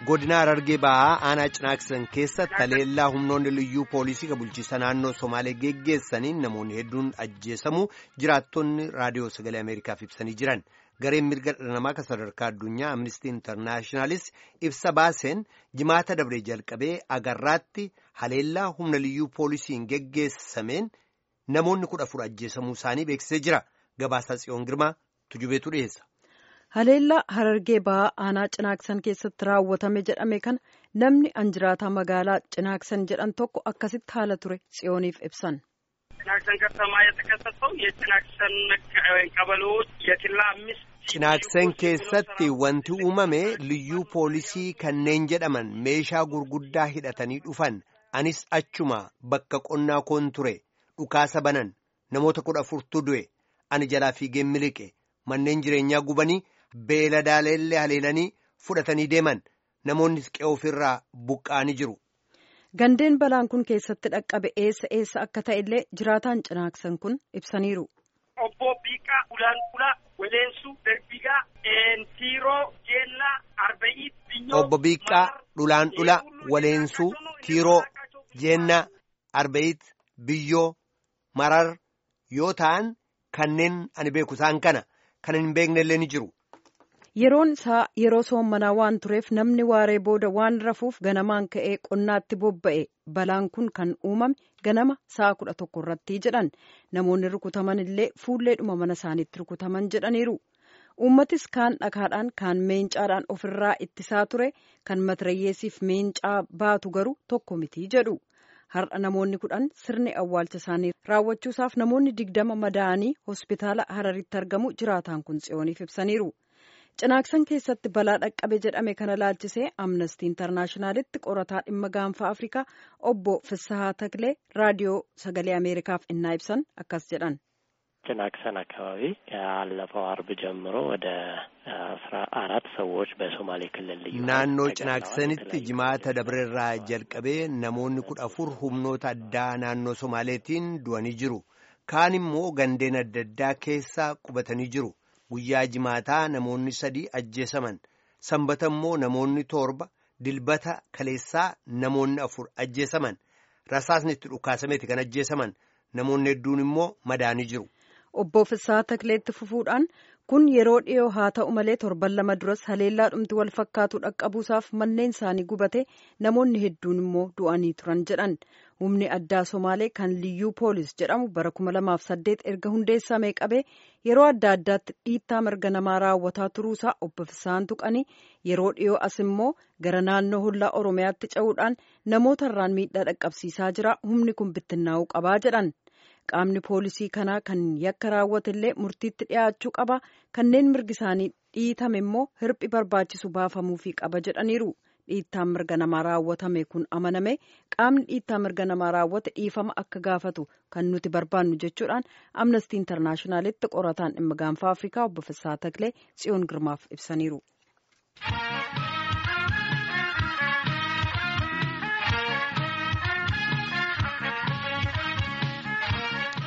godina Harargee Bahaa aanaa Cinaaksan keessatti haleellaa humnoonni liyyuu poolisii kan bulchiisa naannoo Somaalee geggeessaniin namoonni hedduun ajjeesamuu jiraattonni raadiyoo sagalee Ameerikaaf ibsanii jiran. Gareen mirga dhala namaa kan sadarkaa addunyaa Amnistii Intarnaashinaalis ibsa baaseen jimaata dabree jalqabee agarraatti haleellaa humna liyyuu poolisiin geggeessameen namoonni kudha afur ajjeesamuu isaanii beeksisee jira. Gabaasaa Tsiyoon Girmaa tujubeetu dhiyeessa. Haleellaa Harargee Bahaa aanaa Cinaaksan keessatti raawwatame jedhame kana namni anjiraataa magaalaa Cinaaksan jedhan tokko akkasitti haala ture Tsiyooniif ibsan. ጭናክሰን ከተማ የተከሰተው የጭናክሰን ቀበሌዎች የኪላ አምስት Cinaaksan keessatti wanti uumame liyyuu poolisii kanneen jedhaman meeshaa gurguddaa hidhatanii dhufan anis achuma bakka qonnaa koon ture dhukaasa banan namoota kudha afurtu du'e ani jalaa fiigeen miliqe manneen jireenyaa gubanii beeladaaleellee haleelanii fudhatanii deeman namoonni qe'ee ofirraa buqqa'anii jiru. Gandeen balaan kun keessatti dhaqqabe eessa eessa akka ta'e illee jiraataan cinaaksan kun ibsaniiru. Obbo Biiqaa Ulaanqulaa Weleensuu Darbigaa Tiiroo Jeellaa Arba'ii Biyyoo Obbo Biiqaa Dhulaanqulaa Waleensuu Tiiroo Jeennaa Arba'ii Biyyoo Marar yoo ta'an kanneen ani beeku isaan kana kan hin beekne illee ni jiru. Yeroon isaa yeroo soommanaa waan tureef namni waaree booda waan rafuuf ganamaan ka'ee qonnaatti bobba'e balaan kun kan uumame ganama sa'a kudha tokko irratti jedhan namoonni rukutaman illee fuulleedhuma mana isaaniitti rukutaman jedhaniiru. Uummatis kaan dhakaadhaan kaan meencaadhaan ofirraa ittisaa ture kan matirayyeesiif meencaa baatu garuu tokko miti jedhu. Har'a namoonni kudhan sirni awwaalcha isaanii raawwachuusaaf namoonni digdama madaa'anii hospitaala Hararitti argamu jiraataan kun tsiyooniif ibsaniiru. Cinaaksan keessatti balaa dhaqqabe jedhame kana laalchisee amnestii intarnaashinaalitti qorataa dhimma gaanfa afrikaa obbo Fissahaa Taklee raadiyoo sagalee Ameerikaaf innaa ibsan akkas jedhan. ጭናክሰን አካባቢ ያለፈው አርብ ጀምሮ ወደ አስራ አራት ሰዎች በሶማሌ ክልል ልዩ naannoo cinaaksanitti jimaata dabreerraa jalqabee namoonni kudha afur humnoota addaa naannoo somaaleetiin du'anii jiru kaan immoo gandeen adda addaa keessa qubatanii jiru. guyyaa jimaataa namoonni sadii ajjeesaman sanbata immoo namoonni torba dilbata kaleessaa namoonni afur ajjeesaman rasaasni itti dhukaasameeti kan ajjeesaman namoonni hedduun immoo madaanii jiru. Obbo Fissaa Takleetti fufuudhaan kun yeroo dhiyoo haa ta'u malee torban lama duras haleellaa dhumti wal fakkaatu dhaqqabuusaaf manneen isaanii gubate namoonni hedduun immoo du'anii turan jedhan humni addaa somaalee kan liyyuu poolis jedhamu bara kuma lamaaf saddeet erga hundeessamee qabee yeroo adda addaatti dhiittaa mirga namaa raawwataa turuusaa obbo Fissaan tuqanii yeroo dhiyoo as immoo gara naannoo hollaa oromiyaatti ce'uudhaan namoota irraan miidhaa dhaqqabsiisaa jira humni kun bittinnaa'uu qabaa jedhan. qaamni poolisii kanaa kan yakka raawwatellee murtiitti dhiyaachuu qaba kanneen mirgi isaanii dhiitame immoo hirphi barbaachisu baafamuufii qaba jedhaniiru dhiittaan mirga namaa raawwatame kun amaname qaamni dhiittaa mirga namaa raawwate dhiifama akka gaafatu kan nuti barbaannu jechuudhaan amnestii intarnaashinaalitti qorataan dhimma gaanfa afrikaa obbo Fissaa Taklee tsiyoon girmaaf ibsaniiru.